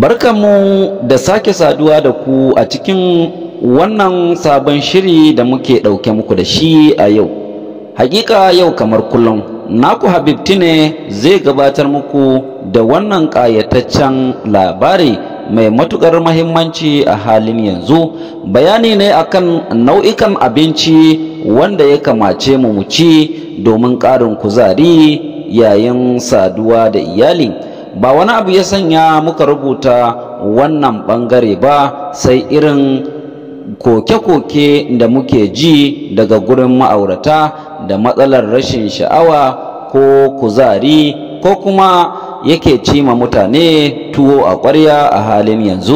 Barkanmu da sake saduwa da ku a cikin wannan sabon shiri da muke ɗauke muku da shi a yau. Hakika yau kamar kullum, naku Habibti ne zai gabatar muku da wannan ƙayataccen labari mai matuƙar mahimmanci a halin yanzu. Bayani ne akan nau'ikan abinci wanda ya kamace mu mu ci domin ƙarin kuzari yayin saduwa da iyali. ba wani abu ya sanya muka rubuta wannan ɓangare ba sai irin koke-koke da muke ji daga gurin ma'aurata da matsalar rashin sha'awa ko kuzari ko kuma yake cima mutane tuwo a ƙwarya a halin yanzu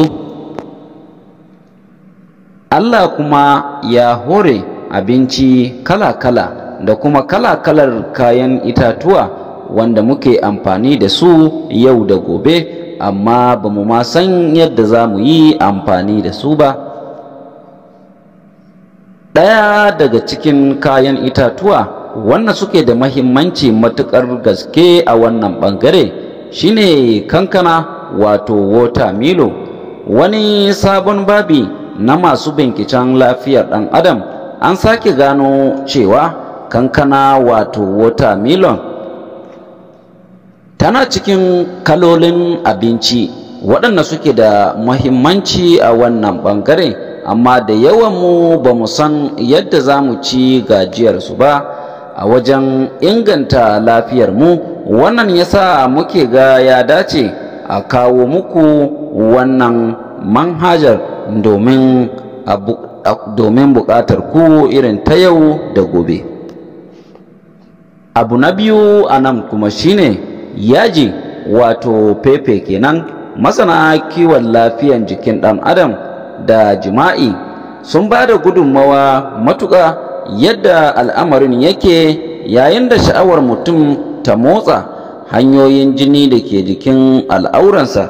Allah kuma ya hore abinci kala-kala da kuma kala-kalar kayan itatuwa wanda muke amfani da su yau da gobe amma ba mu ma san yadda za mu yi amfani da su ba ɗaya daga cikin kayan itatuwa wanda suke da mahimmanci matuƙar gaske a wannan ɓangare shine kankana wato watermelon wani sabon babi na masu binciken lafiyar ɗan adam an sake gano cewa kankana wato watermelon tana cikin kalolin abinci waɗanda suke da muhimmanci a wannan ɓangare amma da yawanmu ba mu san yadda za mu ci gajiyarsu ba a wajen inganta lafiyarmu wannan yasa muke ga ya dace a kawo muku wannan manhajar domin domin buƙatar ku irin ta yau da gobe abu na biyu a nan kuma shine yaji wato pepe kenan masana kiwon lafiyan jikin ɗan adam da jima'i sun ba da gudunmawa matuƙa yadda al'amarin yake yayin da sha'awar mutum ta motsa hanyoyin jini da ke jikin al'auransa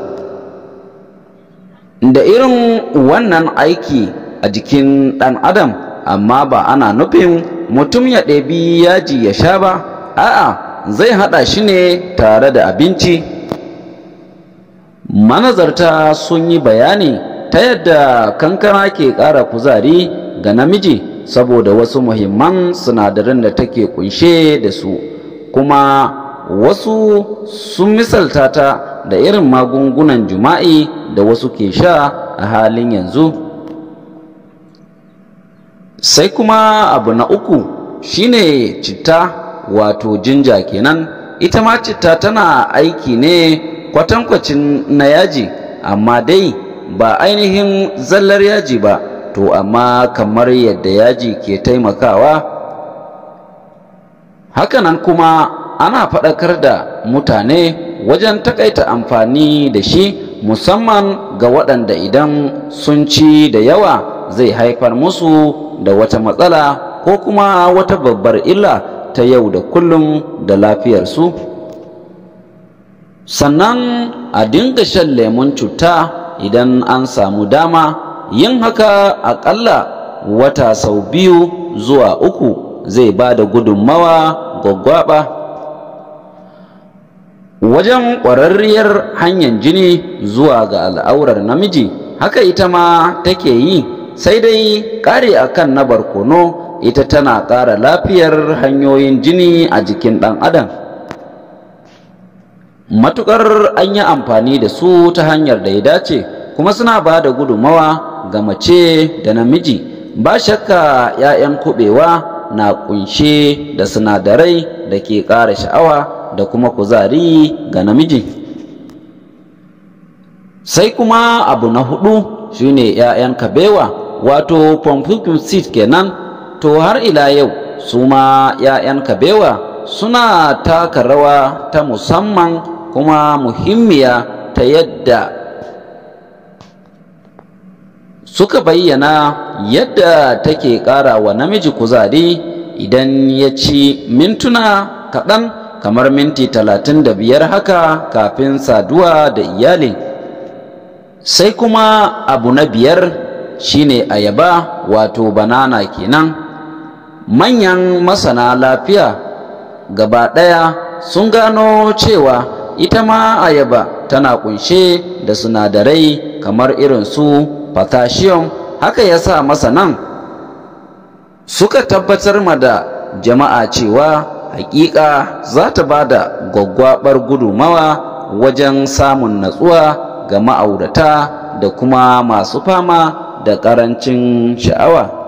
da irin wannan aiki a jikin ɗan adam amma ba ana nufin mutum ya ɗebi yaji ya sha ba a'a zai haɗa shi ne tare da abinci manazarta sun yi bayani ta yadda kankana ke ƙara kuzari ga namiji saboda wasu muhimman sinadaran da take kunshe da su kuma wasu sun misalta ta da irin magungunan jima'i da wasu ke sha a halin yanzu sai kuma abu na uku shine citta wato jinja kenan ita ma citta tana aiki ne kwatankwacin na yaji amma dai ba ainihin zallar yaji ba to amma kamar yadda yaji ke taimakawa hakanan kuma ana faɗakar da mutane wajen takaita amfani da shi musamman ga waɗanda idan sun ci da yawa zai haifar musu da wata matsala ko kuma wata babbar illa ta yau da kullum da lafiyarsu sannan a dinga shan lemun cuta idan an samu dama yin haka aƙalla wata sau biyu zuwa uku zai ba da gudunmawa gwaggwaɓa wajen ƙwararriyar hanyar jini zuwa ga al'aurar namiji haka ita ma take yi sai dai ƙari akan na barkono ita tana ƙara lafiyar hanyoyin jini a jikin ɗan adam matuƙar an yi amfani da su ta hanyar da ya dace kuma suna ba da gudunmawa ga mace da namiji ba shakka 'ya'yan kuɓewa na ƙunshe da sinadarai da ke ƙara sha'awa da kuma kuzari ga namiji sai kuma abu na hudu shine 'ya'yan kabewa wato pumpkin seed kenan to har ila yau su ma 'ya'yan kabewa suna taka rawa ta musamman kuma muhimmiya ta yadda suka bayyana yadda take ƙara wa namiji kuzari idan ya ci mintuna kaɗan kamar minti talatin da biyar haka kafin saduwa da iyali sai kuma abu na biyar shine ayaba wato banana kenan manyan masana lafiya gaba ɗaya sun gano cewa ita ma ayaba tana kunshe da sinadarai kamar irin su potassium haka yasa masanan suka tabbatar ma da jama'a cewa hakika za ta ba da gwaggwabar gudumawa wajen samun natsuwa ga ma'aurata da kuma masu fama da ƙarancin sha'awa